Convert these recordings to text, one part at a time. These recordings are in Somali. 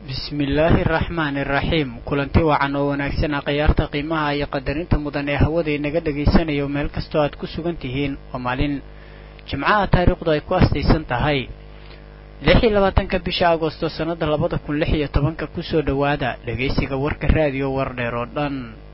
bismillaahi araxmaani iraxiim kulanti wacan oo wanaagsan a khayaarta qiimaha iyo qadarinta mudan ee hawada inaga dhagaysanayo meel kastoo aad ku sugan tihiin waa maalin jimcaha taariikhdu ay ku astaysan tahay lix iyo labaatanka bisha agosto sannada labada kun lix iyo tobanka kusoo dhowaada dhegaysiga warka raadiyo wardheer oo dhan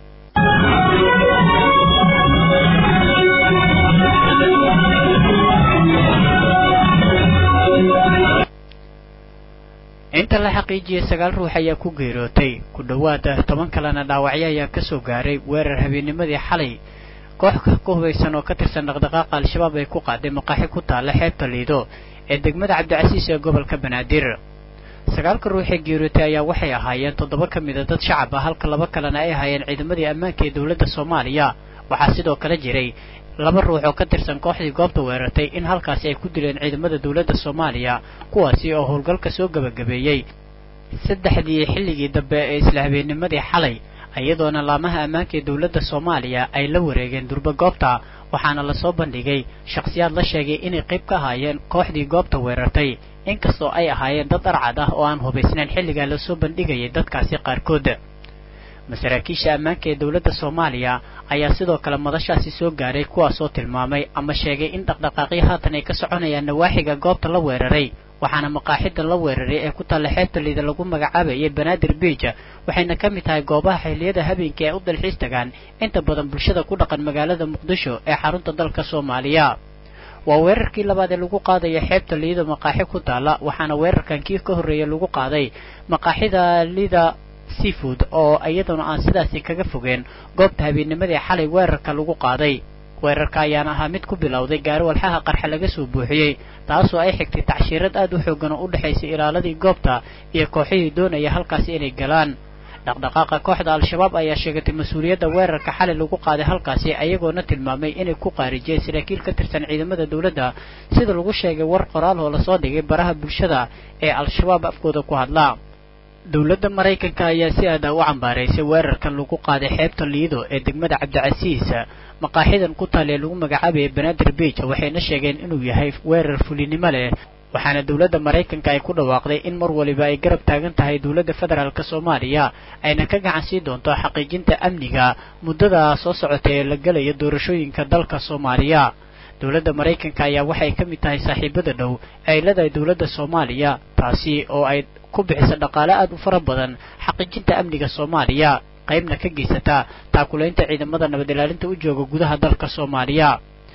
inta la xaqiijiyey sagaal ruux ayaa ku geerootay ku dhowaada toban kalena dhaawacyo ayaa kasoo gaaray weerar habeennimadii xalay koox ku hubaysan oo ka tirsan dhaqdhaqaaqa al-shabaab ay ku qaaday maqaaxi ku taalla xeebta liido ee degmada cabdicasiis ee gobolka banaadir sagaalka ruux ee geerootay ayaa waxay ahaayeen toddoba ka mida dad shacab ah halka laba kalena ay ahaayeen ciidamadii ammaanka ee dowladda soomaaliya waxaa sidoo kale jiray laba ruux oo ka tirsan kooxdii goobta weerartay in halkaasi ay ku dileen ciidamada dowladda soomaaliya kuwaasi oo howlgalka soo gebagabeeyey saddexdii xilligii dambe ee isla habeennimadii xalay iyadoona laamaha ammaanka ee dowladda soomaaliya ay la wareegeen durba goobta waxaana lasoo bandhigay shakhsiyaad la sheegay inay qayb ka ahaayeen kooxdii goobta weerartay inkastoo ay ahaayeen dad arcad ah oo aan hubaysnayn xilligaa lasoo bandhigayay dadkaasi qaarkood masaraakiisha ammaanka ee dowladda soomaaliya ayaa sidoo kale madashaasi soo gaaray kuwaasoo tilmaamay ama sheegay in dhaqdhaqaaqyo haatan ay ka soconayaan nawaaxiga goobta la weeraray waxaana maqaaxidan la weeraray ee ku taalla xeebta liida lagu magacaabayay banaadir biij waxayna ka mid tahay goobaha xilliyada habeenkii ay u dalxiis tagaan inta badan bulshada ku dhaqan magaalada muqdisho ee xarunta dalka soomaaliya waa weerarkii labaad ee lagu qaadayo xeebta liida maqaaxi ku taalla waxaana weerarkan kii ka horreeya lagu qaaday maqaaxida liida seafood oo iyaduna aan sidaasi kaga fogeen goobta habeennimadii xalay weerarka lagu qaaday weerarka ayaana ahaa mid ku bilowday gaari walxaha qarxa laga soo buuxiyey taasoo ay xigtay tacshiirad aad u xoogan oo u dhexaysay ilaaladii goobta iyo kooxihii doonaya halkaasi inay galaan dhaqdhaqaaqa kooxda al-shabaab ayaa sheegatay mas-uuliyadda weerarka xalay lagu qaaday halkaasi ayagoona tilmaamay inay ku qaarijiyeen saraakiil ka tirsan ciidamada dowladda sida lagu sheegay war qoraal oo lasoo dhigay baraha bulshada ee al-shabaab afkooda ku hadla dowladda maraykanka ayaa si aad ah u cambaaraysay weerarkan lagu qaaday xeebta liido ee degmada cabdicasiis maqaaxidan ku taal ee lagu magacaabayay banaadir biij waxayna sheegeen inuu yahay weerar fulinimo leh waxaana dowladda maraykanka ay ku dhawaaqday in mar waliba ay garab taagan tahay dowladda federaalk soomaaliya ayna ka gacan sii doonto xaqiijinta amniga muddada soo socota ee la gelaya doorashooyinka dalka soomaaliya dowladda maraykanka ayaa waxay ka mid tahay saaxiibada dhow ay leedahay dowladda soomaaliya taasi oo ay ku bixisa dhaqaale aad u fara badan xaqiijinta amniga soomaaliya qaybna ka geysata taakulaynta ciidamada nabad ilaalinta u jooga gudaha dalka soomaaliya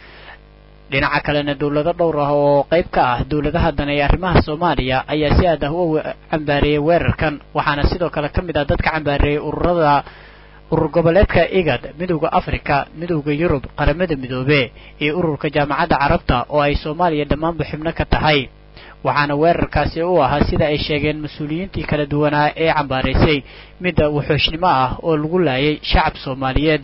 dhinaca kalena dowlado dhowr ah oo qayb ka ah dowladaha dan ee arrimaha soomaaliya ayaa si aad ah u cambaareeyey weerarkan waxaana sidoo kale ka mid ah dadka cambaareeyey ururada urur goboleedka igad midowda africa midowda yurub qaramada midoobe iyo ururka jaamacadda carabta oo ay soomaaliya dhammaanba xibno ka tahay waxaana weerarkaasi u ahaa sida ay sheegeen mas-uuliyiintii kala duwanaa ee cambaaraysay midda wuxuushnimo ah oo lagu laayay shacab soomaaliyeed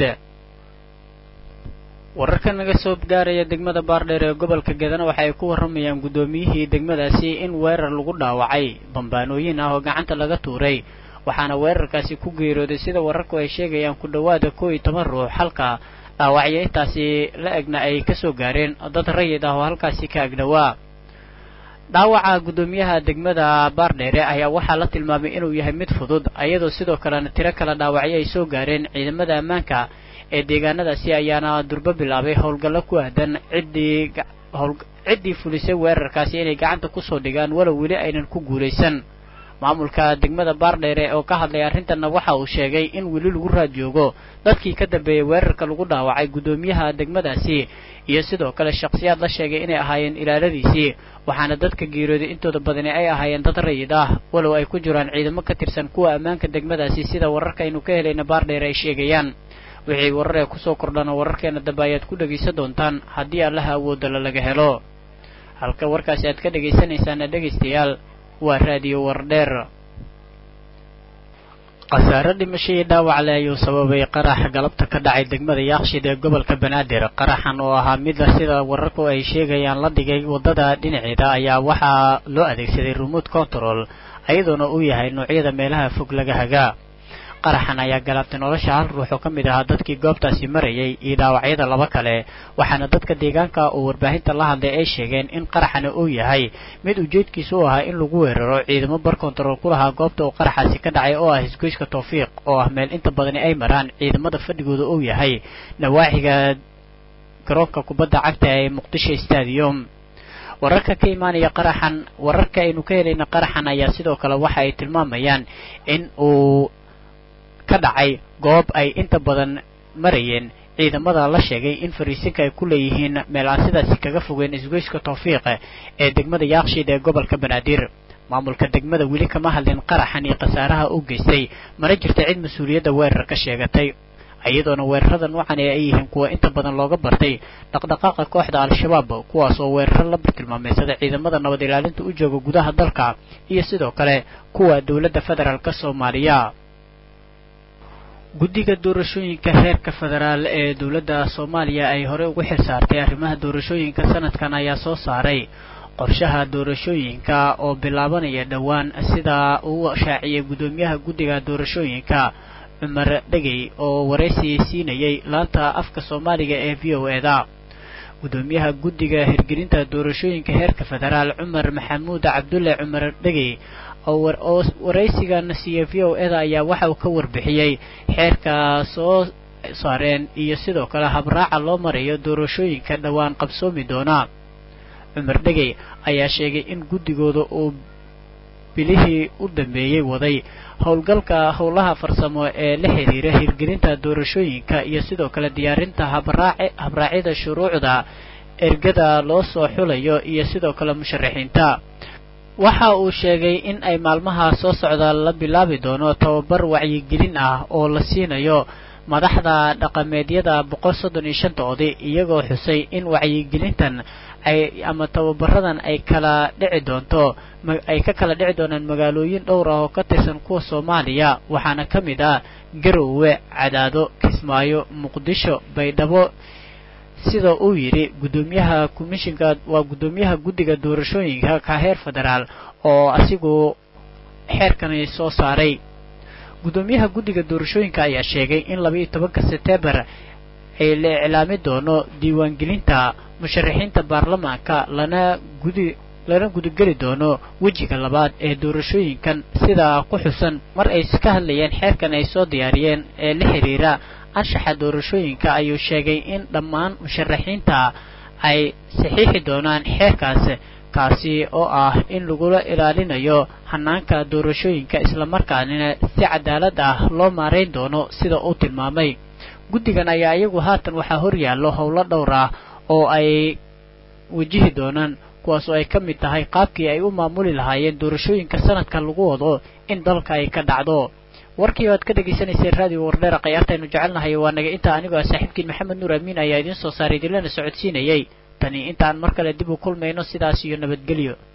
wararka naga soo gaaraya degmada baardheer ee gobolka gedana waxa ay ku warramayaan guddoomiyihii degmadaasi in weerar lagu dhaawacay bambaanooyin ah oo gacanta laga tuuray waxaana weerarkaasi ku geerooday sida wararku ay sheegayaan ku dhowaada koo iyo toban ruux halka dhaawacyo intaasi la egna ay kasoo gaareen dad rayid ah oo halkaasi ka agdhowaa dhaawaca guddoomiyaha degmada baardheere ayaa waxaa la tilmaamay inuu yahay mid fudud iyadoo sidoo kalena tiro kale dhaawacyo ay soo gaareen ciidamada ammaanka ee deegaanadaasi ayaana durbo bilaabay howlgallo ku aadan ciddii ciddii fulisay weerarkaasi inay gacanta kusoo dhigaan walow weli aynan ku guulaysan maamulka degmada baardheere oo ka hadlay arrintanna waxa uu sheegay in weli lagu raad joogo dadkii ka dambeeyey weerarka lagu dhaawacay guddoomiyaha degmadaasi iyo sidoo kale shakhsiyaad la sheegay inay ahaayeen ilaaladiisii waxaana dadka geerooday intooda badani ay ahaayeen dad rayid ah walow ay ku jiraan ciidamo ka tirsan kuwa ammaanka degmadaasi sida wararkaaynu ka helayna baardheere ay sheegayaan wixii warar ee kusoo kordhana wararkeena dambe ayaad ku dhegaysan doontaan haddii allaha awoodala laga helo halka warkaasi aad ka dhegaysanaysaana dhegaystayaal waa raadiyo wardheer khasaare dhimasho iyo dhaawac le ayuu sababay qaraxa galabta ka dhacay degmada yaaqshid ee gobolka banaadir qaraxan oo ahaa mida sida wararku ay sheegayaan la dhigay waddada dhinaceeda ayaa waxaa loo adeegsaday remote control iyadoona uu yahay noocyada meelaha fog laga hagaa qaraxan ayaa galaabtay nolosha hal ruux oo ka mid ahaa dadkii goobtaasi marayay iyo dhaawacyada laba kale waxaana dadka deegaanka oo warbaahinta la hadlay ay sheegeen in qaraxana uu yahay mid ujeedkiisa u ahaa in lagu weeraro ciidamo bar kontarool ku lahaa goobta uu qaraxaasi ka dhacay oo ah hisgoyska tawfiiq oo ah meel inta badani ay maraan ciidamada fadhigooda uu yahay nawaaxiga garoonka kubadda cagta ee muqdisho stadium wararka ka imaanaya qaraxan wararka aynu ka helayna qaraxan ayaa sidoo kale waxa ay tilmaamayaan in uu ka dhacay goob ay inta badan marayeen ciidamada la sheegay in fariisinka ay ku leeyihiin meel aan sidaasi kaga fogeen isgoyska tawfiiq ee degmada yaakshiid ee gobolka banaadir maamulka degmada weli kama hadlin qaraxan iyo khasaaraha u geystay mana jirta cid mas-uuliyadda weerar ka sheegatay iyadoona weerarada noocan ee ay yihiin kuwa inta badan looga bartay dhaqdhaqaaqa kooxda al-shabaab kuwaas oo weeraro la bartilmaameysada ciidamada nabad ilaalinta u jooga gudaha dalka iyo sidoo kale kuwa dowladda federaalk soomaaliya guddiga doorashooyinka heerka federaal ee dowladda soomaaliya ay horey ugu xil saartay arrimaha doorashooyinka sanadkan ayaa soo saaray qorshaha doorashooyinka oo bilaabanaya dhowaan sida uu shaaciyay guddoomiyaha guddiga doorashooyinka cumar dhegey oo waraysi siinayay laanta afka soomaaliga ee v o eda guddoomiyaha guddiga hirgelinta doorashooyinka heerka federaal cumar maxamuud cabdulle cumar dhegey oo waraysigan siiya v o eda ayaa waxa uu ka warbixiyey xeerka soo saareen iyo sidoo kale habraaca loo marayo doorashooyinka dhowaan qabsoomi doona cumar dhegey ayaa sheegay in guddigooda uu bilihii u dambeeyey waday howlgalka howlaha farsamo ee la xiriira hirgelinta doorashooyinka iyo sidoo kale diyaarinta habraac habraacyada shuruucda ergada loo soo xulayo iyo sidoo kale musharaxiinta waxa uu sheegay in ay maalmaha soo socda la bilaabi doono tababar wacyigelin ah oo la siinayo madaxda dhaqameedyada boqol soddon iyo shanta oday iyagoo xusay in wacyigelintan ay ama tababaradan ay kala dhici doonto ay ka kala dhici doonaan magaalooyin dhowr ah oo ka tirsan kuwa soomaaliya waxaana ka mid ah garowe cadaado kismaayo muqdisho baydhabo sida uu yidhi guddoomiyaha commishinka waa guddoomiyaha guddiga doorashooyinka ka heer federaal oo asigu xeerkani soo saaray guddoomiyaha guddiga doorashooyinka ayaa sheegay in labaiyo tobanka setembar ay la iclaami doono diiwaangelinta musharaxiinta baarlamaanka lana gudi lana gudageli doono wejiga labaad ee doorashooyinkan sidaa ku xusan mar ay ka hadlayeen xeerkan ay soo diyaariyeen ee la xiriira anshaxa doorashooyinka ayuu sheegay in dhammaan musharaxiinta ay saxiixi doonaan xeerkaas kaasi oo ah in lagula ilaalinayo hanaanka doorashooyinka islamarkaanina si cadaalad ah loo maarayn doono sida uu tilmaamay guddigan ayaa iyagu haatan waxaa horyaallo howlo dhowr ah oo ay wajihi doonaan kuwaas oo ay ka mid tahay qaabkii ay u maamuli lahaayeen doorashooyinka sanadka lagu wado in dalka ay ka dhacdo warkii aad ka dhegaysanaysa raadiyo wardheera khayaartaynu jecelnahay waa naga intaa anigoo ah saaxiibkiin maxamed nuur amiin ayaa idiin soo saaray idinlana socodsiinayay tani intaan mar kale dib u kulmayno sidaas iyo nabadgelyo